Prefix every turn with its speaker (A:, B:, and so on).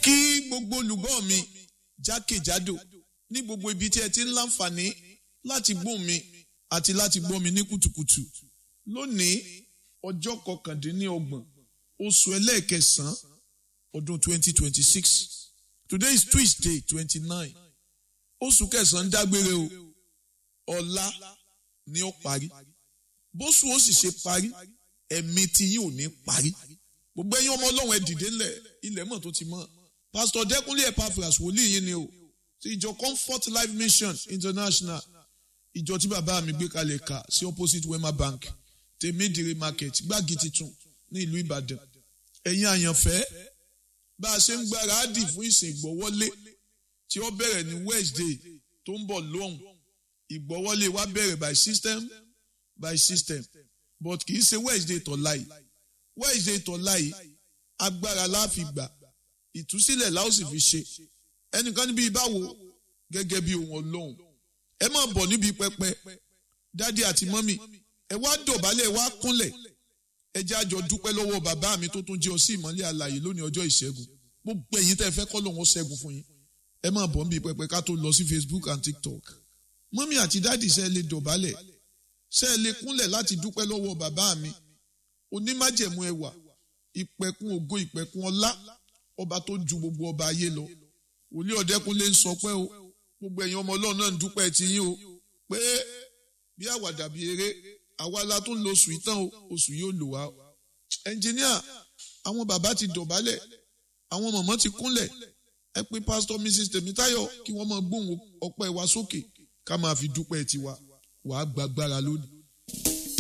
A: kí gbogbo olùgbọ́ mi jákèjádò ní gbogbo ibi tí ẹ ti ń láǹfààní láti gbọ́ mi àti láti gbọ́ mi ní kùtùkùtù lónìí ọjọ́ kọkàndínlọ́gbọ̀n oṣù ẹlẹ́ẹ̀kẹsàn-án ọdún 2026 today is Tuesday 29 oṣù kẹsàn-án dágbére o ọ̀la ni ó parí bóṣù ó sì ṣe parí ẹ̀mí tí yín ò ní parí gbogbo ẹ̀yin ọmọ ọlọ́run ẹ dìde ńlẹ̀ ilẹ̀ mọ̀ tó ti mọ̀ pásítọ̀ dẹ́kunlé epaphras wòlíì yín ni o ti ìjọ comfort life mission international ìjọ tí bàbá mi gbé kalẹ̀ kà sí opposite wema bank tèmídìrí market gbági titun ní ìlú ìbàdàn ẹ̀yin àyànfẹ́ bá a ṣe ń gbáradì fún ìsìn ìgbọ́wọ́lé tí ó bẹ̀rẹ̀ ní wednesday tó ń bọ̀ lóhùn ìgbọ́wọ́lé wa bẹ̀rẹ̀ by system by system but kì í ṣe wednesday tọ̀la yìí wednesday tọ̀la yìí agbára la fi gbà ìtúsílẹ̀ la ó sì fi ṣe ẹnìkan níbi ìbáwo gẹ́gẹ́ bí ohun ọlọ́run ẹ máa bọ̀ níbi pẹpẹ dádì àti mọ́mì ẹ wá dọ̀bálẹ̀ ẹ wá kúnlẹ̀ ẹ jẹ́ àjọ dúpẹ́ lọ́wọ́ bàbá mi tó tún jẹ́ ọ sí ìmọ́lẹ̀ àlàyé lónìí ọjọ́ ìṣẹ́gun gbogbo ẹ̀yin tẹ́ fẹ́ kọ́ lòun ó ṣẹ́gun fún yín ẹ máa bọ̀ níbi pẹpẹ ká tó lọ sí Facebook and TikTok mọ́mì àti dádì ṣe lè dọ̀bálẹ̀ ṣe lè kúnlẹ̀ láti dúpẹ́ lọ́wọ́ bàbá mi onímájẹ̀mú ẹwà ìpẹ̀kun ògo ìpẹ̀kun ọlá ọba tó ju gbogbo ọba ayé lọ wòlíì ọ̀dẹ́kunlé ń sọ pé o gbogbo ẹ̀yin ọmọ ọlọ́run náà ń dúpẹ́ ti yín o pé bí àwàdà bí eré àwa la tó ń lo oṣù ìtàn o oṣù yóò lò wá ẹnjìníà àwọn bàbá ti dọ̀bálẹ̀ àwọn mọ̀mọ́ ti kúnlẹ̀ ẹ pé pásítọ̀ mrs tèmítáyọ̀ kí wọ́n máa gbóhùn ọpẹ́ wa sókè ká máa fi dúpẹ́ tiwa wàá gbàgbára lónìí.